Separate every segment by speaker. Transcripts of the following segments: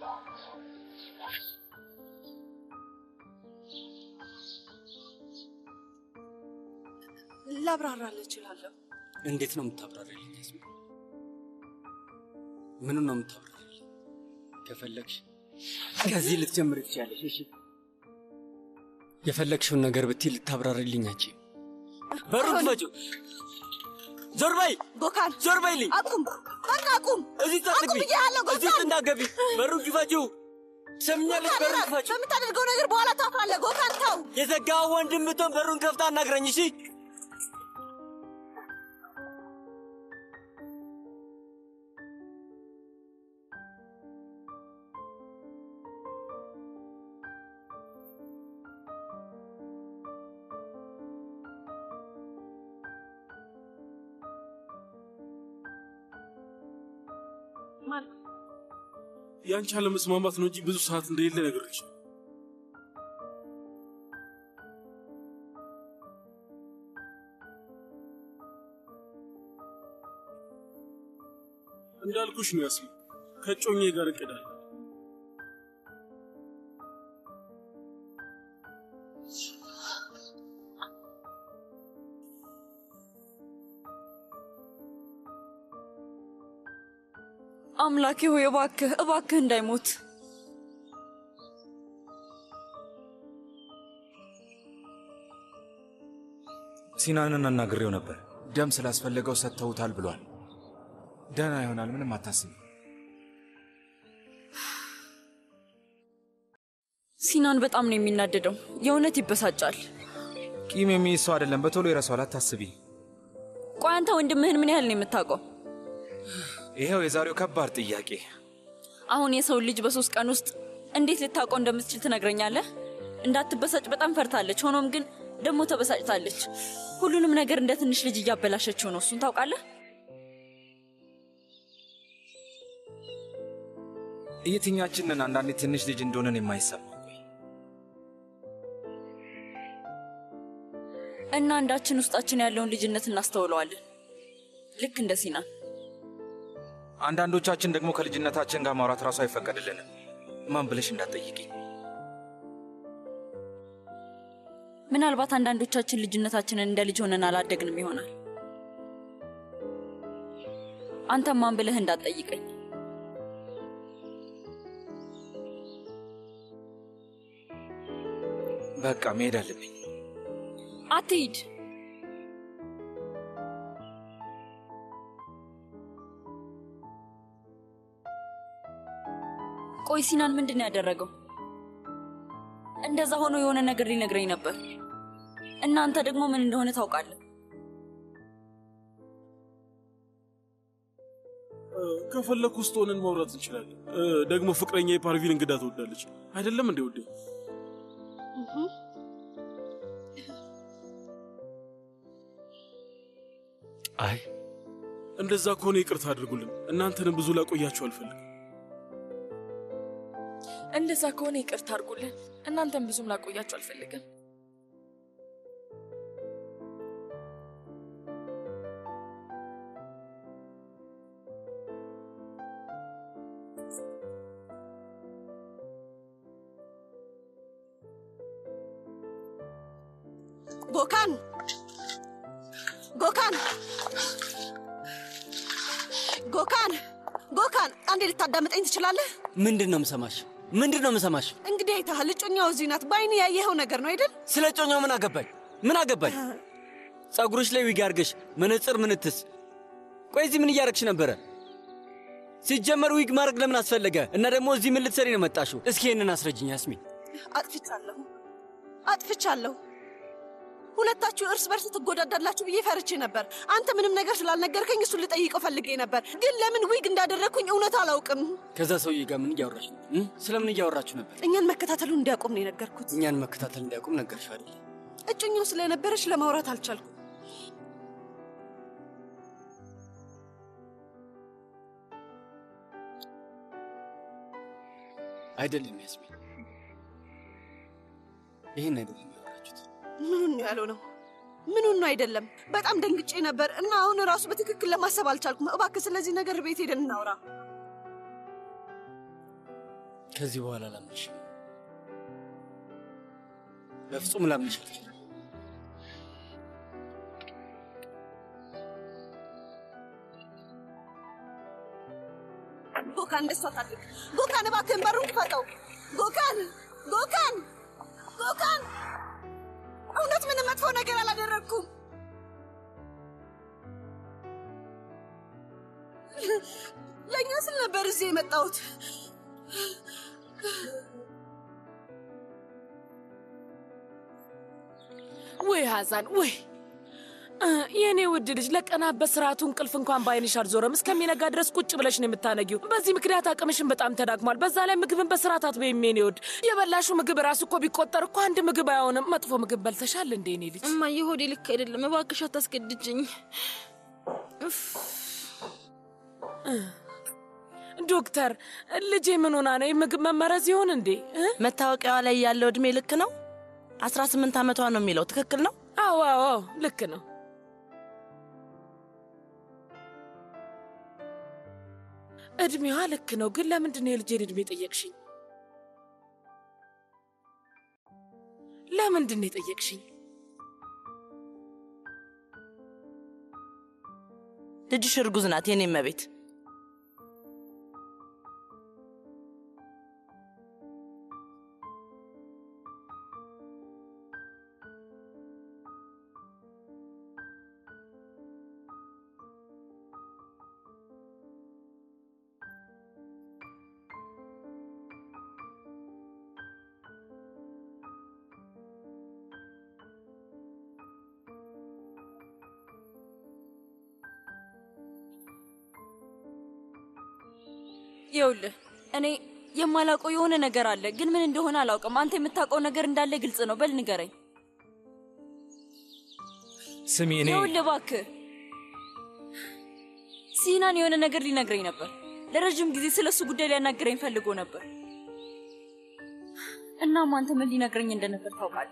Speaker 1: ላብራራልህ እችላለሁ።
Speaker 2: እንዴት ነው የምታብራሪልኝ? ያስሚ ምኑን ነው የምታብራሪልኝ? ከፈለግሽ ከዚህ ልትጀምር ትችያለሽ። እሺ የፈለግሽውን ነገር ብትይ ልታብራሪልኝ አትችይም። በሩን ክፈችው። ዞር በይ
Speaker 1: ጎካን፣
Speaker 2: ዞር በይልኝ።
Speaker 1: አቁም! በቃ አቁም!
Speaker 2: እዚህ ጠጥቢ
Speaker 1: አቁም ብዬሃለሁ
Speaker 2: እዚህ
Speaker 1: ጎካን!
Speaker 2: እንዳገቢ በሩን ክፈችው። ትሰምኛለሽ? በሩን ክፈችው።
Speaker 1: በምታደርገው ነገር በኋላ ታፍራለህ። ጎካን ተው!
Speaker 2: የዘጋው ወንድም ብትሆን በሩን ከፍታ አናግረኝ። እሺ
Speaker 3: ያንቺ አለመስማማት ነው እንጂ ብዙ ሰዓት እንደሌለ ነገርሽ። እንዳልኩሽ ነው ያስሚ ከጮኜ ጋር እቅዳለሁ።
Speaker 4: አምላኬ ሆይ እባክህ እባክህ እንዳይሞት።
Speaker 5: ሲናንን አናግሬው ነበር። ደም ስላስፈለገው ሰጥተውታል ብሏል። ደህና ይሆናል፣ ምንም አታስቢ።
Speaker 4: ሲናን በጣም ነው የሚናደደው። የእውነት ይበሳጫል።
Speaker 5: ቂም የሚይዝ ሰው አይደለም፣ በቶሎ ይረሳዋል፣ አታስቢ።
Speaker 4: ቆይ አንተ ወንድምህን ምን ያህል ነው የምታውቀው?
Speaker 5: ይኸው የዛሬው ከባድ ጥያቄ።
Speaker 4: አሁን የሰው ልጅ በሶስት ቀን ውስጥ እንዴት ልታውቀው እንደምትችል ትነግረኛለህ? እንዳትበሳጭ በጣም ፈርታለች። ሆኖም ግን ደግሞ ተበሳጭታለች። ሁሉንም ነገር እንደ ትንሽ ልጅ እያበላሸችው ነው። እሱን ታውቃለህ?
Speaker 5: የትኛችንን አንዳንዴ ትንሽ ልጅ እንደሆነን የማይሰማ
Speaker 4: እና አንዳችን ውስጣችን ያለውን ልጅነት እናስተውለዋለን። ልክ እንደ ሲናን።
Speaker 5: አንዳንዶቻችን ደግሞ ከልጅነታችን ጋር ማውራት ራሱ አይፈቀድልንም። ማን ብለሽ እንዳትጠይቂኝ።
Speaker 4: ምናልባት አንዳንዶቻችን ልጅነታችንን እንደ ልጅ ሆነን አላደግንም ይሆናል። አንተም ማን ብለህ እንዳትጠይቀኝ።
Speaker 5: በቃ መሄድ አለብኝ።
Speaker 4: አትሂድ። ቆይ ሲናን ምንድን ነው ያደረገው? እንደዛ ሆኖ የሆነ ነገር ሊነግረኝ ነበር። እናንተ ደግሞ ምን እንደሆነ ታውቃለህ።
Speaker 3: ከፈለኩ ውስጥ ሆነን ማውራት እንችላለን። እ፣ ደግሞ ፍቅረኛ የፓርቪን እንግዳ ትወዳለች አይደለም እንዴ? ውዴ
Speaker 2: አይ
Speaker 3: እንደዛ ከሆነ ይቅርታ አድርጉልን። እናንተንም ብዙ ላቆያችሁ አልፈልግም።
Speaker 1: እንደዛ ከሆነ ይቅርታ አድርጉልን። እናንተም ብዙም ላቆያችሁ አልፈልግም።
Speaker 6: ጎካን ጎካን ጎካን ጎካን፣ አንዴ ልታዳምጠኝ ትችላለህ?
Speaker 2: ምንድን ነው ምሰማሽ? ምንድን ነው ምሰማሽ?
Speaker 6: እንግዲህ አይተሃል፣ እጮኛው እዚህ ናት። በአይን ያየኸው ነገር ነው አይደል?
Speaker 2: ስለ ጮኛው ምን አገባኝ? ምን አገባኝ? ጸጉሮች ላይ ዊግ አርገሽ መነጽር ምንትስ? ቆይ እዚህ ምን እያረግሽ ነበረ? ሲጀመር ዊግ ማድረግ ለምን አስፈለገ? እና ደግሞ እዚህ ምን ልትሰሪ ነው መጣሽው? እስኪ ይህንን አስረጅኝ ያስሚን።
Speaker 6: አጥፍቻለሁ፣ አጥፍቻለሁ። ሁለታችሁ እርስ በርስ ትጎዳዳላችሁ ብዬ ፈርቼ ነበር። አንተ ምንም ነገር ስላልነገርከኝ እሱን ልጠይቀው ፈልጌ ነበር፣ ግን ለምን ዊግ እንዳደረግኩኝ እውነት አላውቅም።
Speaker 2: ከዛ ሰውዬ ጋር ምን እያወራሽ ነው? እ? ስለምን እያወራችሁ ነበር?
Speaker 6: እኛን መከታተሉን እንዲያቆም ነው የነገርኩት።
Speaker 2: እኛን መከታተል እንዲያውቁም ነገርሽ አይደል?
Speaker 6: እጮኛው ስለነበረች ለማውራት አልቻልኩም።
Speaker 2: አይደለም ያስሚን፣ ይህን አይደለም ያወራችሁት።
Speaker 6: ምኑን ነው ያለው ነው? ምኑን ነው አይደለም? በጣም ደንግጬ ነበር እና አሁን ራሱ በትክክል ለማሰብ አልቻልኩም። እባክህ ስለዚህ ነገር ቤት ሄደን እናውራ።
Speaker 2: ከዚህ በኋላ ላምንሽ በፍጹም ላምንሽ አልችልም።
Speaker 6: ጎካን እንደሱ አታድርግ። ጎካን እባክህን በሩን ክፈተው። ጎካን ጎካን ጎካን፣ እውነት ምንም መጥፎ ነገር አላደረግኩም። ለእኛ ስል ነበር እዚህ የመጣሁት።
Speaker 7: ወይ ሀዛን ወይ እ፣ የእኔ ውድ ልጅ ለቀናት በስርዓቱ እንቅልፍ እንኳን በአይንሽ አልዞረም። እስከሚነጋ ድረስ ቁጭ ብለሽ ነው የምታነጊው። በዚህ ምክንያት አቅምሽን በጣም ተዳክሟል። በዛ ላይ ምግብን በስርዓት አትበይም የኔ ውድ። የበላሹ ምግብ ራሱ እኮ ቢቆጠር እኮ አንድ ምግብ አይሆንም። መጥፎ ምግብ በልተሻል እንዴ የኔ ልጅ?
Speaker 1: እማዬ ሆዴ ልክ አይደለም። እባክሽ አታስገድጅኝ። እፍ፣
Speaker 7: ዶክተር ልጄ ምን ሆና ነው? የምግብ መመረዝ ይሆን እንዴ? እ?
Speaker 8: መታወቂያዋ ላይ ያለው እድሜ ልክ ነው? አስራ ስምንት ዓመቷ ነው የሚለው ትክክል ነው?
Speaker 7: አዎ አዎ አዎ፣ ልክ ነው። እድሜዋ ልክ ነው። ግን ለምንድን ነው የልጄን እድሜ ጠየቅሽኝ? ለምንድን ነው የጠየቅሽኝ?
Speaker 8: ልጅሽ እርጉዝ ናት የኔ መቤት።
Speaker 4: ይኸውልህ እኔ የማላውቀው የሆነ ነገር አለ፣ ግን ምን እንደሆነ አላውቅም። አንተ የምታውቀው ነገር እንዳለ ግልጽ ነው። በል ንገረኝ።
Speaker 5: ስሚ እኔ
Speaker 4: ይኸውልህ እባክህ ሲናን የሆነ ነገር ሊነግረኝ ነበር። ለረዥም ጊዜ ስለ እሱ ጉዳይ ሊያናግረኝ ፈልጎ ነበር። እናም አንተ ምን ሊነግረኝ እንደነበር ታውቃለህ?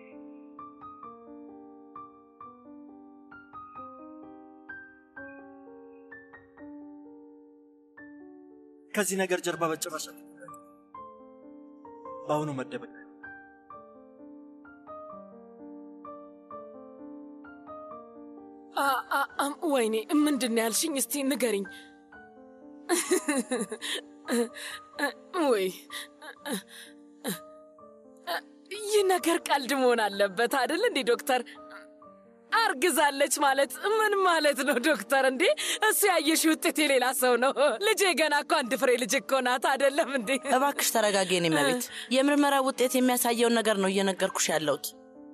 Speaker 9: ከዚህ ነገር ጀርባ በጭራሽ አትደበቅ። በአሁኑ መደበቅ
Speaker 7: አ- አ- አም- ወይኔ ምንድን ነው ያልሽኝ? እስቲ ንገሪኝ። ወይ ይህ ነገር ቀልድ መሆን አለበት አይደል እንዴ ዶክተር? አርግዛለች ማለት ምን ማለት ነው ዶክተር? እንዴ እሱ ያየሽ ውጤት የሌላ ሰው ነው። ልጄ ገና እኮ አንድ ፍሬ ልጅ እኮ ናት አይደለም እንዴ?
Speaker 8: እባክሽ ተረጋጊ የኔ መቤት። የምርመራ ውጤት የሚያሳየውን ነገር ነው እየነገርኩሽ ያለሁት።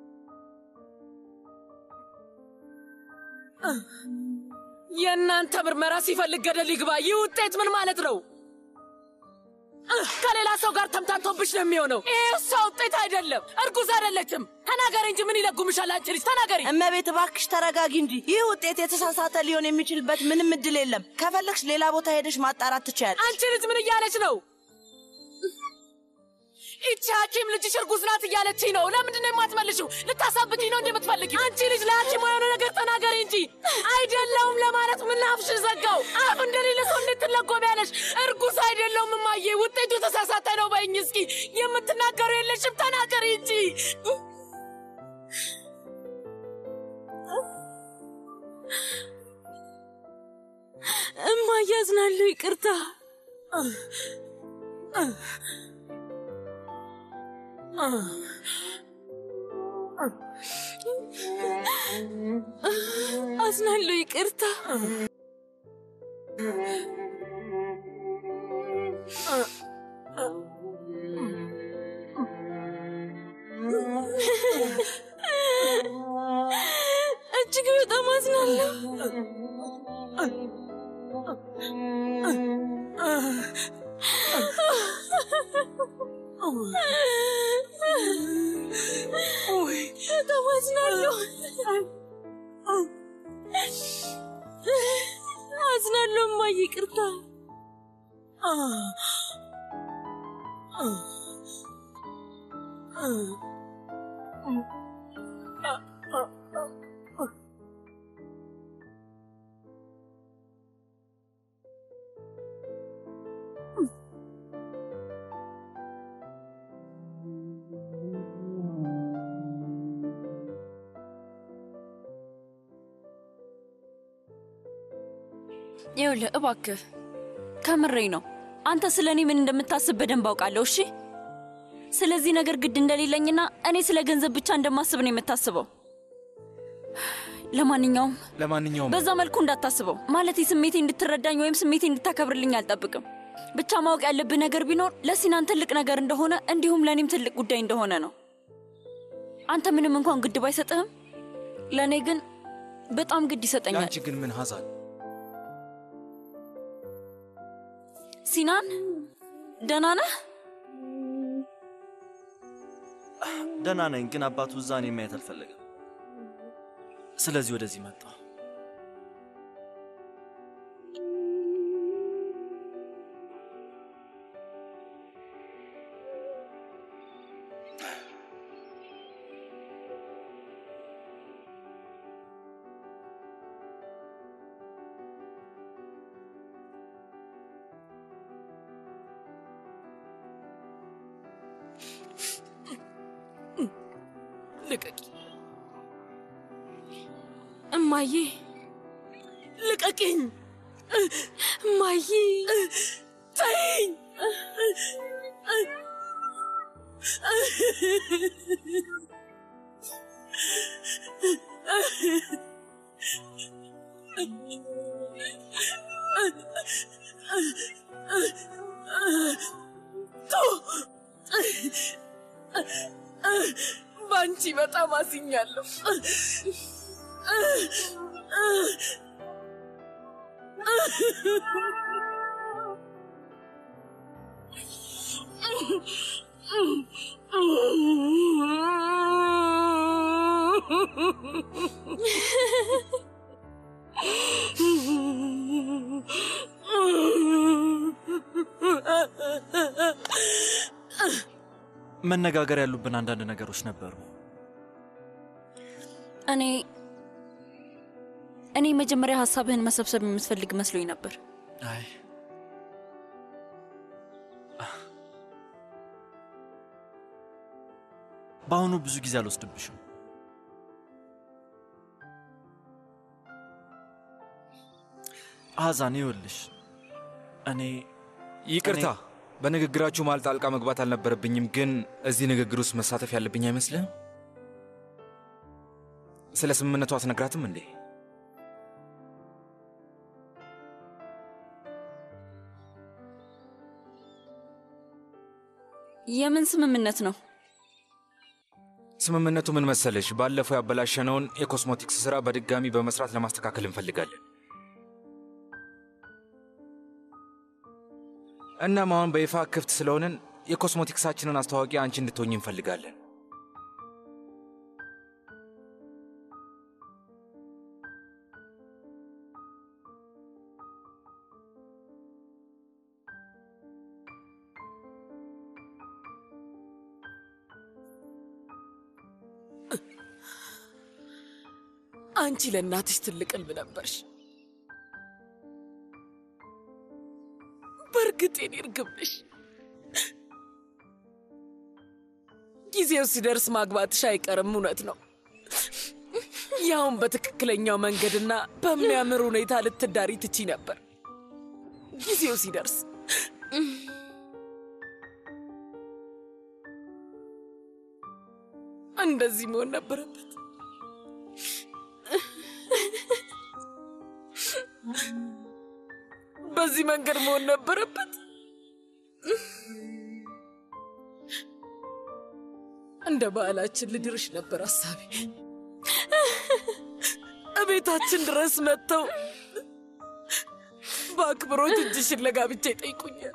Speaker 7: የእናንተ ምርመራ ሲፈልግ ገደል ይግባ። ይህ ውጤት ምን ማለት ነው? እህ፣ ከሌላ ሰው ጋር ተምታቶብሽ ነው የሚሆነው። ይህ እሷ ውጤት አይደለም። እርጉዝ አይደለችም። ተናገሪ እንጂ ምን ይለጉምሻል? አንቺ ልጅ ተናገሪ።
Speaker 8: እመቤት እባክሽ ተረጋጊ እንጂ ይህ ውጤት የተሳሳተ ሊሆን የሚችልበት ምንም እድል የለም። ከፈለግሽ ሌላ ቦታ ሄደሽ ማጣራት ትችያለሽ።
Speaker 7: አንቺ ልጅ ምን እያለች ነው? ይቺ ሐኪም ልጅሽ እርጉዝ ናት እያለችኝ ነው። ለምንድን ነው የማትመልሽው? ልታሳብቂኝ ነው እንዴ የምትፈልጊው? አንቺ ልጅ ለሐኪም የሆነ ነገር ተናገሪ እንጂ አይደለውም ለማለት ምን ላፍሽ ዘጋው? አፍ እንደሌለ ሰው እንዴት ትለጎሚያለሽ? እርጉዝ አይደለውም እማዬ፣ ውጤቱ የተሳሳተ ነው በይኝ እስኪ። የምትናገሩ የለሽም፣ ተናገሪ እንጂ።
Speaker 1: እማዬ አዝናለሁ። ይቅርታ። አዝናለሁ። ይቅርታ። እጅግ በጣም አዝናለሁ። በጣም አዝናለሁ። አዝናለሁ እማዬ፣ ይቅርታ።
Speaker 4: ይኸውልህ እባክህ ከምሬ ነው። አንተ ስለ እኔ ምን እንደምታስብ በደንብ አውቃለሁ። እሺ፣ ስለዚህ ነገር ግድ እንደሌለኝና እኔ ስለ ገንዘብ ብቻ እንደማስብ ነው የምታስበው። ለማንኛውም
Speaker 5: ለማንኛውም
Speaker 4: በዛ መልኩ እንዳታስበው። ማለት ስሜቴ እንድትረዳኝ ወይም ስሜቴ እንድታከብርልኝ አልጠብቅም። ብቻ ማወቅ ያለብህ ነገር ቢኖር ለሲናን ትልቅ ነገር እንደሆነ እንዲሁም ለእኔም ትልቅ ጉዳይ እንደሆነ ነው። አንተ ምንም እንኳን ግድ ባይሰጥህም ለእኔ ግን በጣም ግድ ይሰጠኛል።
Speaker 5: ለአንቺ ግን ምን ሀዛን
Speaker 4: ሲናን ደህና ነህ?
Speaker 9: ደህና ነኝ፣ ግን አባቱ እዛ እኔን ማየት አልፈለገም። ስለዚህ ወደዚህ መጣ።
Speaker 7: ልቀቂ እማዬ፣ ልቀቂኝ እማዬ፣ ተይኝ። በአንቺ በጣም አዝኛለሁ።
Speaker 9: መነጋገር ያሉብን አንዳንድ ነገሮች ነበሩ።
Speaker 4: እኔ እኔ መጀመሪያ ሀሳብህን መሰብሰብ የምትፈልግ መስሎኝ ነበር።
Speaker 9: አይ በአሁኑ ብዙ ጊዜ አልወስድብሽም። አዛን ይኸውልሽ፣ እኔ
Speaker 5: ይቅርታ፣ በንግግራችሁ መሃል ጣልቃ መግባት አልነበረብኝም፣ ግን እዚህ ንግግር ውስጥ መሳተፍ ያለብኝ አይመስልህም? ስለ ስምምነቱ አትነግራትም እንዴ?
Speaker 4: የምን ስምምነት ነው?
Speaker 5: ስምምነቱ ምን መሰለሽ? ባለፈው ያበላሸነውን የኮስሞቲክስ ስራ በድጋሚ በመስራት ለማስተካከል እንፈልጋለን። እናም አሁን በይፋ ክፍት ስለሆንን የኮስሞቲክሳችንን አስተዋቂ አንቺ እንድትሆኝ እንፈልጋለን።
Speaker 7: አንቺ ለእናትሽ ትልቅ ሕልም ነበርሽ። በእርግጥ የኔ እርግብ ነሽ። ጊዜው ሲደርስ ማግባትሽ አይቀርም፣ እውነት ነው። ያውን በትክክለኛው መንገድና በሚያምር ሁኔታ ልትዳሪ ትቺ ነበር። ጊዜው ሲደርስ እንደዚህ መሆን ነበረበት። በዚህ መንገድ መሆን ነበረበት። እንደ ባህላችን ልድርሽ ነበር ሀሳቤ። እቤታችን ድረስ መጥተው በአክብሮት እጅሽን ለጋብቻ ይጠይቁኛል።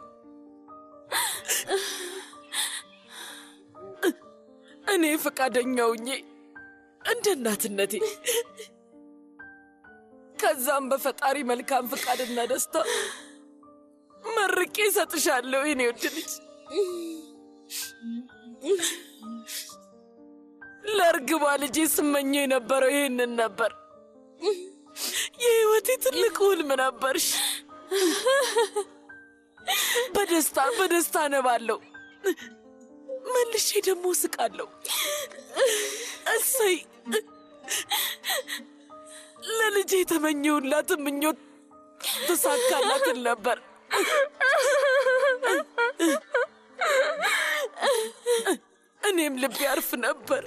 Speaker 7: እኔ ፈቃደኛ ሁኜ እንደ እናትነቴ ከዛም በፈጣሪ መልካም ፍቃድና ደስታ መርቄ እሰጥሻለሁ የኔ ውድ ልጅ። ለእርግቧ ልጄ ስመኘው የነበረው ይህንን ነበር። የህይወቴ ትልቅ ህልም ነበርሽ። በደስታ በደስታ ነባለሁ፣ መልሼ ደግሞ ስቃለሁ። እሰይ ለልጄ የተመኘሁላት ምኞት ተሳካላትን ነበር። እኔም ልቤ ያርፍ ነበር።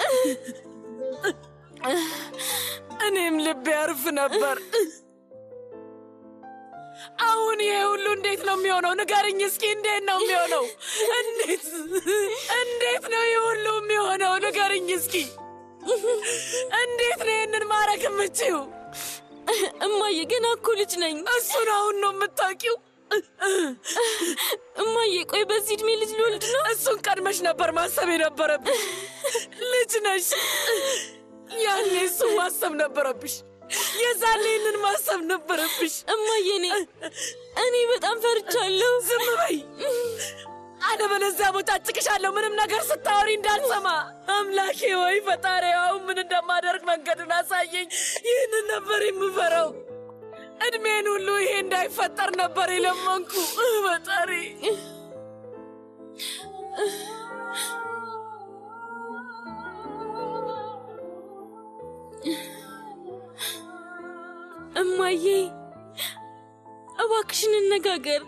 Speaker 7: እኔም ልቤ ያርፍ ነበር። አሁን ይሄ ሁሉ እንዴት ነው የሚሆነው? ንገርኝ እስኪ፣ እንዴት ነው የሚሆነው? እንዴት እንዴት ነው ይህ ሁሉ የሚሆነው? ንገርኝ እስኪ፣ እንዴት ነው ይህንን ማድረግ የምችው?
Speaker 10: እማዬ ገና እኮ ልጅ ነኝ።
Speaker 7: እሱን አሁን ነው የምታውቂው?
Speaker 10: እማዬ ቆይ በዚህ እድሜ ልጅ ልወልድ ነው?
Speaker 7: እሱን ቀድመሽ ነበር ማሰብ የነበረብሽ። ልጅ ነሽ። ያኔ እሱን ማሰብ ነበረብሽ። የዛኔ ይህንን ማሰብ ነበረብሽ።
Speaker 10: እማዬ እኔ እኔ በጣም ፈርቻለሁ።
Speaker 7: ዝም በይ፣ አለበለዚያ ቦጫጭቅሻለሁ። ምንም ነገር ስታወሪ እንዳልሰማ። አምላኬ ወይ ፈጣሪ፣ አሁን ምን እንደማደርግ መንገዱን አሳየኝ። ይህንን ነበር የምፈራው። እድሜን ሁሉ ይሄ እንዳይፈጠር ነበር የለመንኩ። ፈጣሪ
Speaker 10: እማዬ እባክሽን እንነጋገር።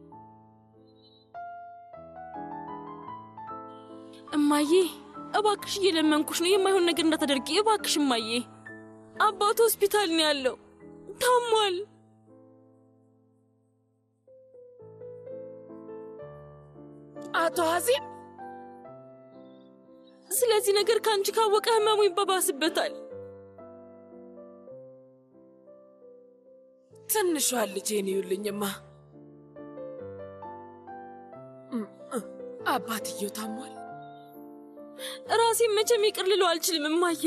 Speaker 10: እማዬ እባክሽ እየለመንኩሽ ነው፣ የማይሆን ነገር እንዳታደርጊ እባክሽ እማዬ። አባቱ ሆስፒታል ነው ያለው፣ ታሟል።
Speaker 7: አቶ ሀዚም
Speaker 10: ስለዚህ ነገር ከአንቺ ካወቀ ህመሙ ይባባስበታል።
Speaker 7: ትንሿ ልጄን ይዩልኝማ። አባትየው ታሟል።
Speaker 10: ራሴን መቼም ይቅር ልለው አልችልም እማዬ።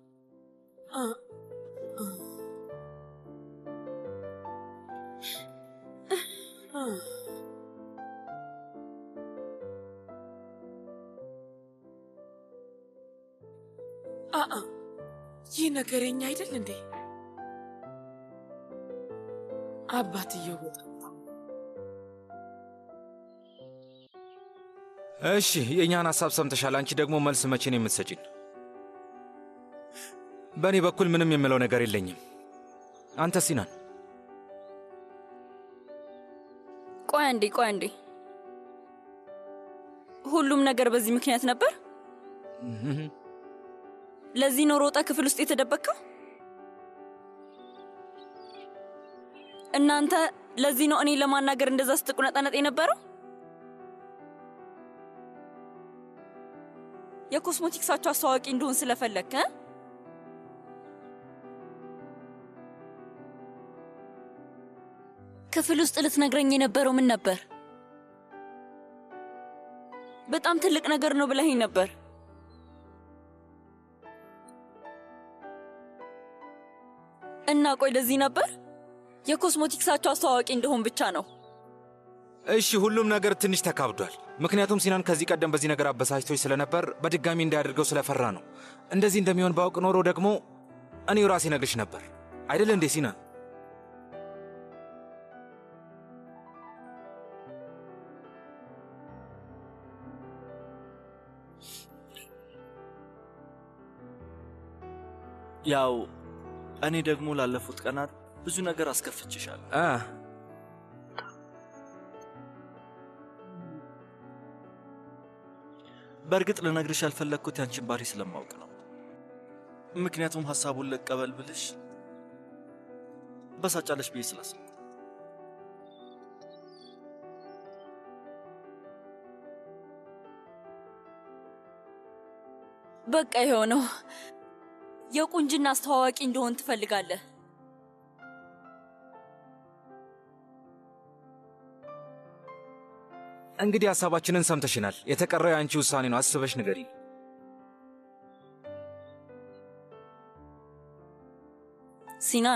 Speaker 7: አአ ይህ ነገረኛ አይደል እንዴ? አባትየው በጣም
Speaker 5: እሺ የእኛን ሀሳብ ሰምተሻል። አንቺ ደግሞ መልስ መቼ ነው የምትሰጪን? በእኔ በኩል ምንም የምለው ነገር የለኝም። አንተ ሲናን
Speaker 4: ቆይ አንዴ ቆይ አንዴ። ሁሉም ነገር በዚህ ምክንያት ነበር? ለዚህ ነው ሮጠ ክፍል ውስጥ የተደበቅከው? እናንተ ለዚህ ነው እኔ ለማናገር እንደዛ ስትቁነጠነጥ የነበረው? የኮስሞቲክሳቸው አስተዋዋቂ እንደሆን ስለፈለግክ እ? ክፍል ውስጥ ልትነግረኝ የነበረው ምን ነበር? በጣም ትልቅ ነገር ነው ብለኸኝ ነበር። እና ቆይ ለዚህ ነበር የኮስሞቲክሳቸው አስተዋዋቂ እንደሆን ብቻ ነው።
Speaker 5: እሺ ሁሉም ነገር ትንሽ ተካብዷል። ምክንያቱም ሲናን ከዚህ ቀደም በዚህ ነገር አበሳጭቶች ስለነበር በድጋሚ እንዳያደርገው ስለፈራ ነው። እንደዚህ እንደሚሆን ባውቅ ኖሮ ደግሞ እኔው ራሴ ነግርሽ ነበር አይደል እንዴ ሲናን?
Speaker 9: ያው እኔ ደግሞ ላለፉት ቀናት ብዙ ነገር አስከፍችሻለሁ።
Speaker 5: አ
Speaker 9: በእርግጥ ልነግርሽ ያልፈለግኩት ያንቺን ባህሪ ስለማውቅ ነው። ምክንያቱም ሀሳቡን ልቀበል ብልሽ በሳጫለሽ ብዬ ስላሰብኩ
Speaker 4: በቃ የሆነው የቁንጅና አስተዋዋቂ እንደሆን ትፈልጋለህ።
Speaker 5: እንግዲህ ሀሳባችንን ሰምተሽናል። የተቀረው የአንቺ ውሳኔ ነው። አስበሽ ንገሪ።
Speaker 4: ሲናን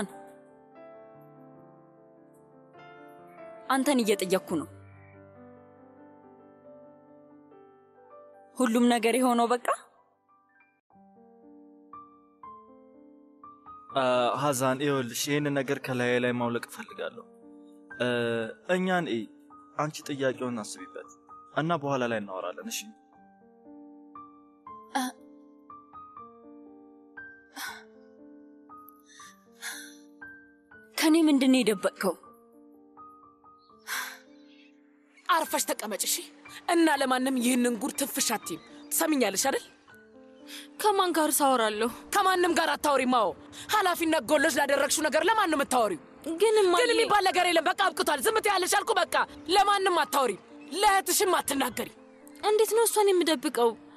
Speaker 4: አንተን እየጠየቅኩ ነው። ሁሉም ነገር የሆነው በቃ
Speaker 9: ሀዛን ይኸውልሽ፣ ይህንን ነገር ከላይ ላይ ማውለቅ እፈልጋለሁ። እ፣ እኛን እይ፣ አንቺ ጥያቄውን አስቢበት እና በኋላ ላይ እናወራለን። እሺ
Speaker 4: ከኔ ምንድን ነው የደበቅከው?
Speaker 7: አርፈሽ ተቀመጭ እሺ። እና ለማንም ይህንን ጉድ ትንፍሽ አትይም። ትሰሚኛለሽ አይደል?
Speaker 10: ከማን ጋር ሳወራለሁ?
Speaker 7: ከማንም ጋር አታወሪም። አዎ ኃላፊነት ጎሎች ላደረግሽው ነገር ለማን ነው የምታወሪው?
Speaker 10: ግን እማዬ
Speaker 7: ግን የሚባል ነገር የለም። በቃ አብቅቷል። ዝም ትያለሽ አልኩ። በቃ ለማንም አታወሪም፣ ለእህትሽም አትናገሪ።
Speaker 10: እንዴት ነው እሷን የምደብቀው?